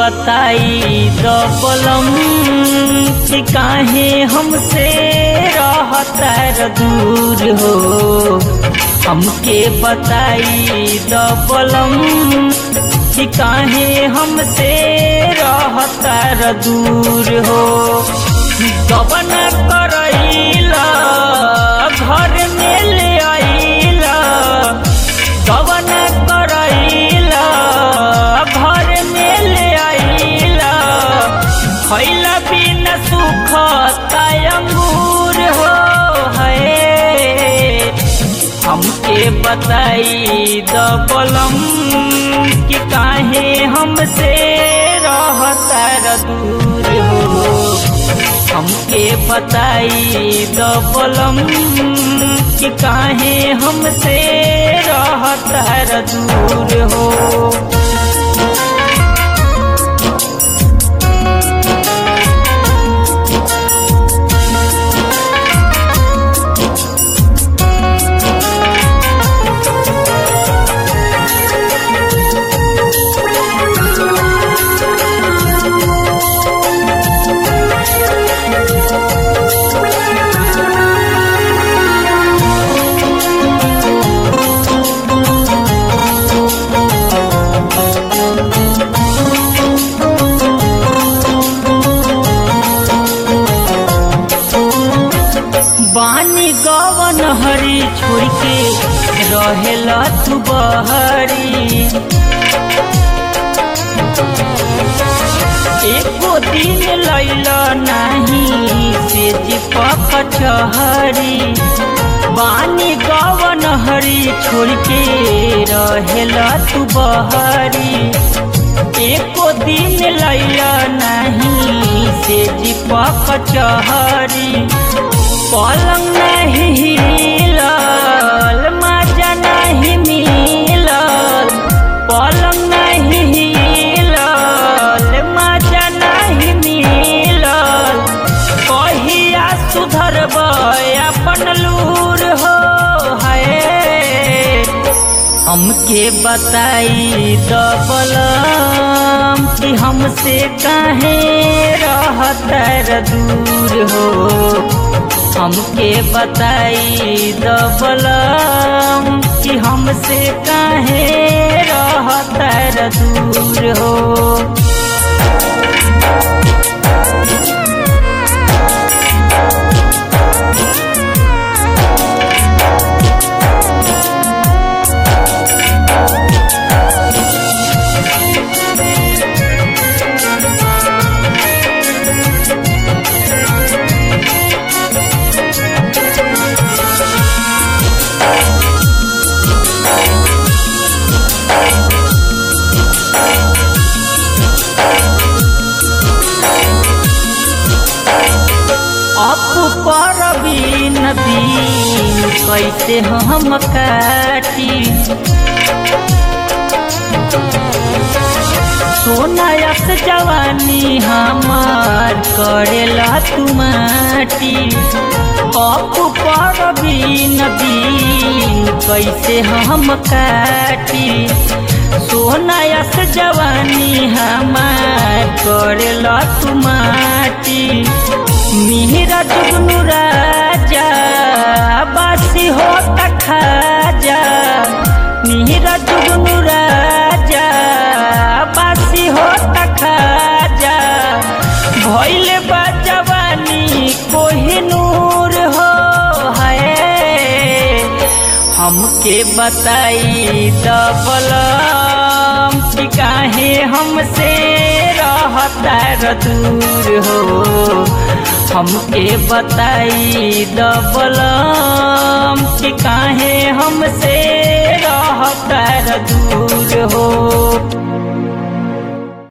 बताई दबलम कि काहे हमसे रहता दूर हो हमके बताई दबलम कि काहे हमसे रहता दूर हो गबन करैला घर में ले आइला गबन करैला घर में ले आइला खैला बिन सुख अंगूर हो है हमके बताई दबलम कि काहे हमसे रहता दूर हो हमके बताई दबलम कि काहे हमसे रहता दूर हो बानी गवन हरी छोड़ के रहेला तू बहरी एको दिन लैला नहीं से जीपक छहरी बानी गवन हरी छोड़ के रहेला तू बहरी एको दिन लैला नहीं से जीपक चहरी पलंग नहीं हिलल मजा नहीं मिलल पलंग नहीं हिलल मजा नहीं मिलल कहिया सुधरब अपन लूर हो है हमके बताई दबलम कि हमसे काहे रहता दूर हो हमके बताई दबलम कि हमसे काहे रहता दूर हो अप पर बीन बीन कैसे हम काटी सोनायस जवानी हमार करेला तू माटी अप पर बीन बीन कैसे हम काटी सोनायस जवानी हमार करेला तू माटी मिहिरा जुगनू राजा बासी हो खाजा मिहिरा जुगनू राजा बासी हो खाजा भैले बा जवानी कोहिनूर हो है हमके बताई दबलम कि काहे हमसे रहता दूर हो हमके बताई दबलम कि काहे हमसे रहता दूर हो